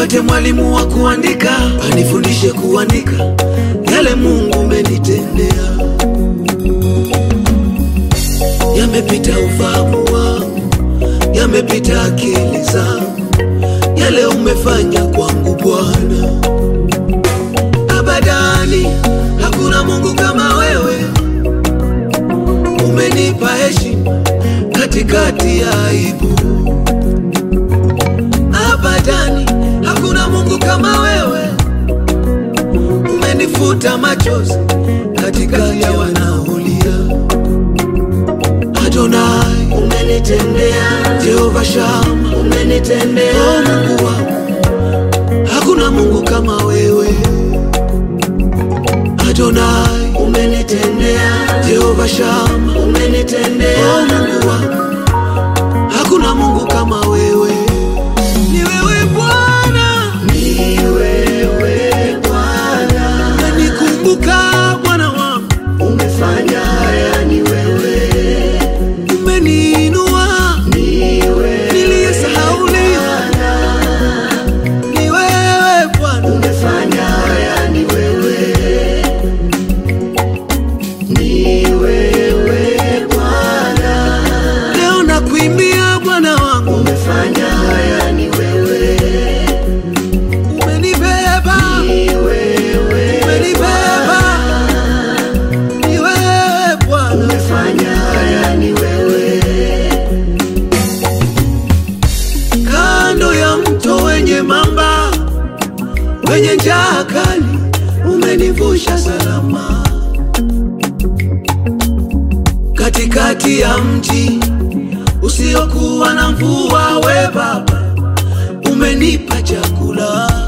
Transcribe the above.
nipate mwalimu wa kuandika, anifundishe kuandika yale Mungu umenitendea. Yamepita ufahamu wangu, yamepita akili zangu, yale umefanya kwangu Bwana. Abadani hakuna Mungu kama wewe, umenipa heshima katikati ya aibu. Abadani hakuna Mungu kama wewe, umenifuta machozi katikati ya wanaolia. Adonai, umenitendea, Jehova Shama, umenitendea, o Mungu wangu, hakuna Mungu kama wewe. Adonai, umenitendea, Jehova Shama, o umenitendea, Mungu wangu, hakuna Mungu kama wewe. Ni wewe Bwana, ni wewe Bwana, umenikumbuka Bwana wangu, umefanya haya, ni wewe, umeniinua ni wewe niliyesahauliwa. Ni wewe Bwana, umefanya haya, ni wewe, ni wewe Bwana, leo nakuimbia Bwana wangu, umefanya haya, ni wewe, umenibeba, ni wewe umenibeba. Ni wewe Bwana, umefanya haya, ni wewe, kando ya mto wenye mamba, wenye njaa kali, umenivusha salama. Katikati ya mji usiokuwa na mvua, we Baba, umenipa chakula.